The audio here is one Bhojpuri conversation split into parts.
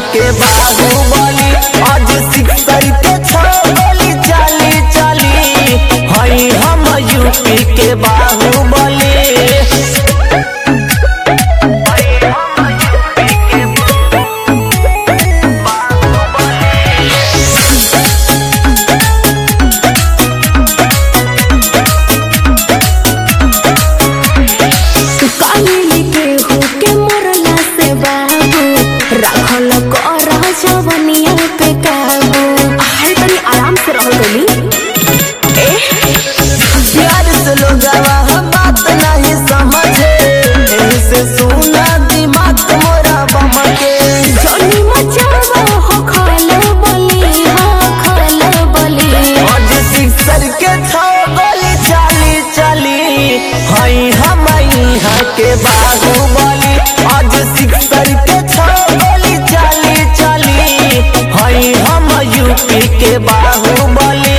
के बाहुबली आज सिक्सर के छो गोली चली चली हई हम यूपी के बाहुबली काली के होके मरला से बाबू राखल कर जवनिया पे काबू अरे तनी आराम से रहो गली प्यार से लोगवा हम बात नहीं समझे एही से सुना दिमाग मोरा बमके जनी मचावा हो खल बली हो खल बली आज सिक्सर के छो गोली चली चली हई हम यहाँ के बाहुबली आज सिक्सर के छो गोली चली चली हई हम यूपी के बाहुबली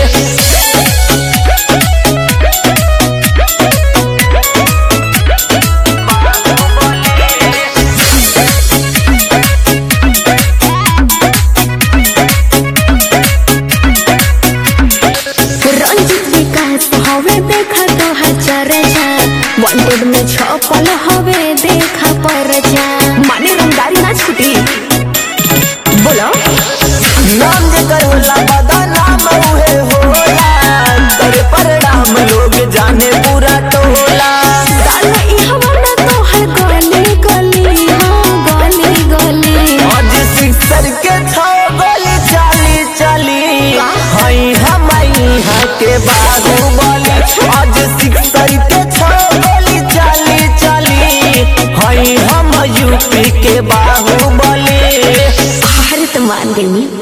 रंजित विकास हवे देखा तो हजार जा वांटेड में छपल हवे देखा पर जा माने रंगदारी ना छुटी बोलो नाम जेकर होला बदा नाम उहे होला करे परिणाम लोग जाने पूरा टोला काला ई हवा तो हर गली गली हाँ गली गली आज सिक्सर के छो गोली चली चली हई हम यहाँ के बाहुबली आज सिक्सर के छो गोली चली चली हई हम यूपी के बाहुबली अरे तो मान गई